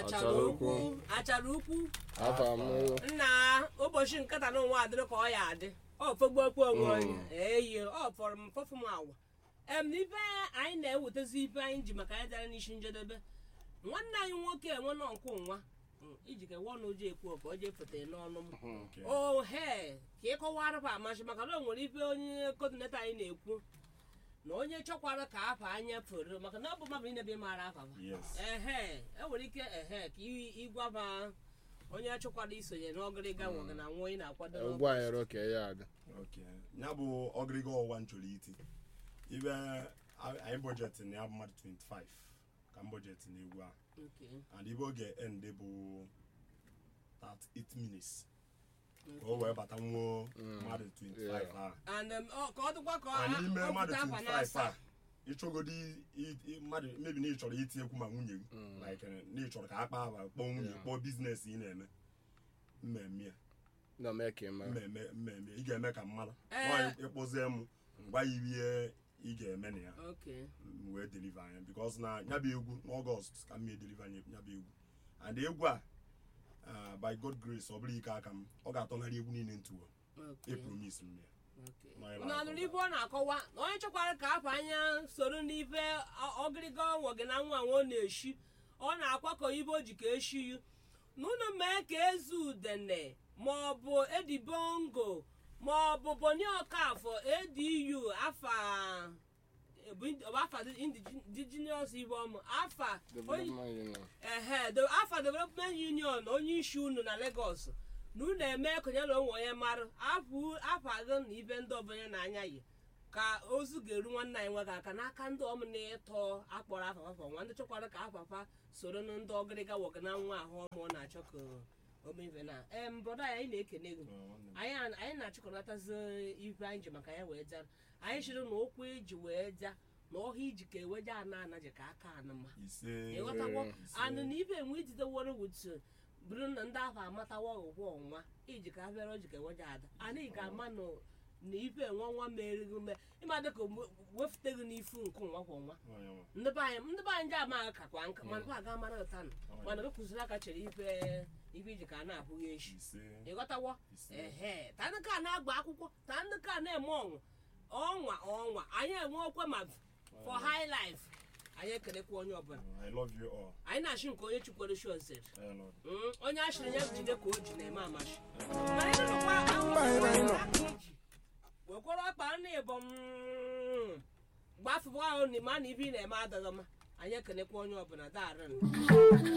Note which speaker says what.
Speaker 1: achara ukwu achara ukwu
Speaker 2: afa m
Speaker 1: nna ụbọchị nkata na onwe adịrị ka ọ ya adị ọ fọgbokwu onwe onye eyi ọ fọrọ m fọfụ m awa em na ife anyị na-ewetazi ife anyị ji maka anyị dara n'isi njedebe nwanne anyị nwoke enwe nọ nkụ nwa Mm, iji ka nwa n'oji ekwu ka o jee pụta n'ọnụ m ohe ka ịkọwara pa amasị maka na o nwere ife onye kodineta anyị na-ekwu na onye chọkwara ka afọ anya fere maka na ọ bụ mmadụ niile bụ ịmara afa fa
Speaker 3: Yes.
Speaker 1: ehe enwere ike ehe ka ị- ịgwaba onye achọkwara isonye n'ọgịrịga nwoge na nwa ị na-akwado n'ọgụ.
Speaker 2: ngwa anyị roke ya aga
Speaker 3: Okay. ya bụ ọgịrịga ọwa nchọrọ iti ibe a- anyị bọjetị na ya bụ mmadụ 25 ka m bọjetị na egwu a
Speaker 1: Okay,
Speaker 3: and ibe oge end bụ 38 minutes ka o wee bata nwuo mmadụ 25 a
Speaker 1: and um, ọ- ka ọ dịkwa ka ọ
Speaker 3: and n'ime
Speaker 1: ọ
Speaker 3: mmadụ
Speaker 1: pụta afa
Speaker 3: 25
Speaker 1: na-asa
Speaker 3: a ịchọgodi i- i- mmadụ mebi na ị chọrọ iti ekwu ma nwunye gị like eh, na ị chọrọ ka a kpaa afa kpọọ nwunye
Speaker 2: Yeah.
Speaker 3: kpọọ biznes ị na-eme mmemme ya
Speaker 2: na mee ka ị mara
Speaker 3: mmemme mmemme ị ga-eme ka mmadụ
Speaker 1: Eh.
Speaker 3: nwaanyị ịkpụzie m ngwa ya ihe ị ga-eme na ya
Speaker 1: Okay,
Speaker 3: m wee deliver anya because na ya bụ egwu n'ọgọst ka m mee deliver anya ya bụ egwu and egwu a ah, by god grace ọ bụrụ ike aka m ọ ga-atọgharị egwu niile ntụwa
Speaker 1: okay,
Speaker 3: e promise m ya
Speaker 1: okay.
Speaker 3: Nọ ebe
Speaker 1: Unu
Speaker 3: a
Speaker 1: anụrụ
Speaker 3: kọwara.
Speaker 1: ife ọ na-akọwa na onye chọkwara ka afọ anya soro n'ife ọ- ọgịrịga nwoge na nwa nwa ọ na-eshi ọ na-akwakọ ibe o ji ka eshi yu na unu mee ka ezu udene maọbụ edibongo maọbụ boni ọkafọ edu afa bụ ind- ọ bụ afa indigenous ibe ọmụ afa onye
Speaker 2: development union
Speaker 1: ehe the afa development union onye isi unu na Lagos na unu eme konye na onwe onye marụ apụ apago na ibe ndị ọbụla na-anya yi ka ozu ga-eru nwanne anyị nwoke aka n'aka ndị ọm na ịtọ akpọrọ afa afa nwa ndị chọkwara ka afafa soro na ndị ọgịrịga wọga na nwa ahụ ọma ọ na-achọ ka omeife na em brọda anyị na-ekene gị anyị a- anyị na-achịkọnatazi ife anyị ji maka ya wee jara anyị chịrị na okwu eji wee ja na ọha iji ka eweja ana anaji ka aka anụma
Speaker 3: ise
Speaker 1: ịghọtawo
Speaker 3: ise.
Speaker 1: anụ na ibe enwe ijideworo wutu bụrụ na ndị ahụ amatawa ọgwụgwọ ọnwa iji ka abịara oji ka eweje ada ana ị ga-ama na na ife enwe nwa merighị ume ịma dịka wefute gị n'ifu nke nwa kwa nwa
Speaker 3: Onye nwe.
Speaker 1: ndị be anyị ndị be anyị ndị amaghị kakwa nka mana ba aga mara ụta nụ mana gị kụziri aka chere ife ife iji ka a na-abụghị echi
Speaker 3: ise
Speaker 1: ịghọtawo
Speaker 3: ise
Speaker 1: ehe ta ndị ka na-agba akwụkwọ ta ndị ka na-eme ọnwụ ọnwa ọnwa anyị enwe okwe ma for high life anyị ekelekwa onye ọbụla
Speaker 3: i love you all
Speaker 1: anyị na-achị nke onye chukwere shozere
Speaker 3: Eh, Lord.
Speaker 1: onye achịrị ya jide ka o ji na-eme amachi mana ịnụkwa ahụhụ aka iji wekwara ọkpa nna ịbọm gbafụwa ahụ na ịma na ibe ị na-eme adịghị mma anyị ekelekwa onye ọbụla daarị